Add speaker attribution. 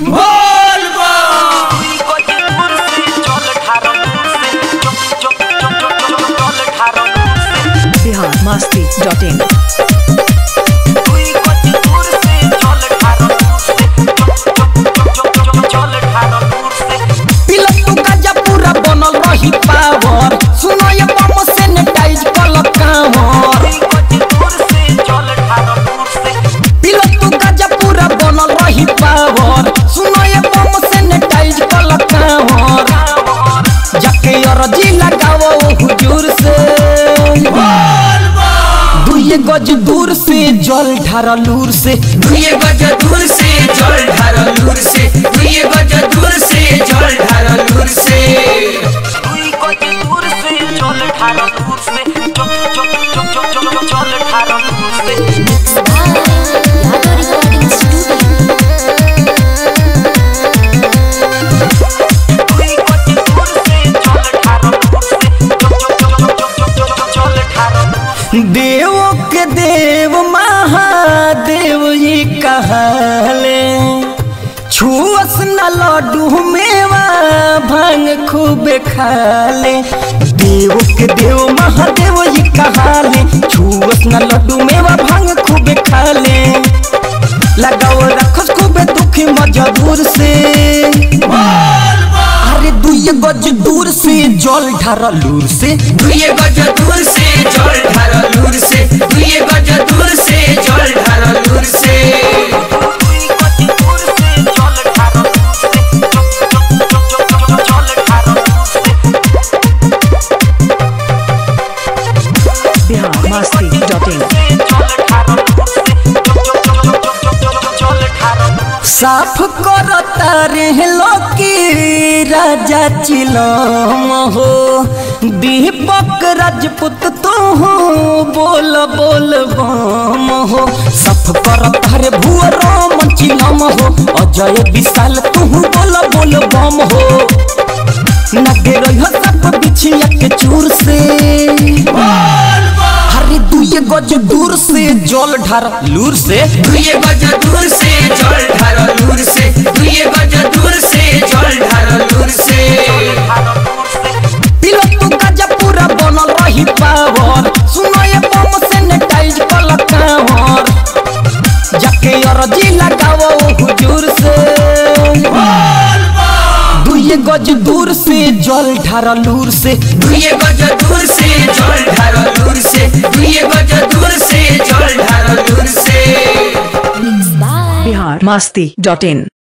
Speaker 1: बोल बा
Speaker 2: बिहार मस्ती dot in
Speaker 3: पिलक तू गाजा पूरा बनल रही पावर सुनो ये बम सैनिटाइज कल कावर पिलक तू गाजा पूरा बनल रही पावर सुनो ये बम सैनिटाइज कल कावर जाके अरजी लगाओ हुजूर से
Speaker 1: बोल बा
Speaker 3: दुए गज दूर से जल ढारा लूर से
Speaker 1: दुए गज दूर से जल ढार लूर से दुए गज दूर से जल ढार लूर से
Speaker 3: देव के देव महादेव ये कहले छुअस न लड्डू मेवा भांग खूब खाले देव के देव महादेव ये कहले छुअस न लड्डू मेवा भांग खूब खाले लगाओ रखस खूब दुखी मजबूर से अरे दुई गज दूर से जल ढारा लूर से
Speaker 1: दुए गज दूर से जल ढार लूर से दुए गज दूर से जल ढार लूर से
Speaker 2: बिहार मस्ती डॉट इन
Speaker 3: साफ करता रे लोकी राजा चिलम हो दीपक राजपूत तू हो बोल बोल बम हो साफ करता रे भुअरम चिलम हो अजय विशाल तू बोल बोल बम हो नगे रही सब बिछिया के चूर से हरे दुए गज दूर से जल ढार लूर से
Speaker 1: दुए गज दूर से जल ढार लूर से दुए गज दूर से जल ढार लूर से
Speaker 3: पिलो तू गाजा पूरा बनल रही पावर सुनो ये बम सैनिटाइज कल कावर जाके अरजी लगाओ हुजूर से दुए गज दूर से जल ढारा लूर से
Speaker 1: दुए गज दूर से जल ढार लूर से दुए गज दूर से जल ढार लूर से
Speaker 2: बिहार मस्ती डॉट इन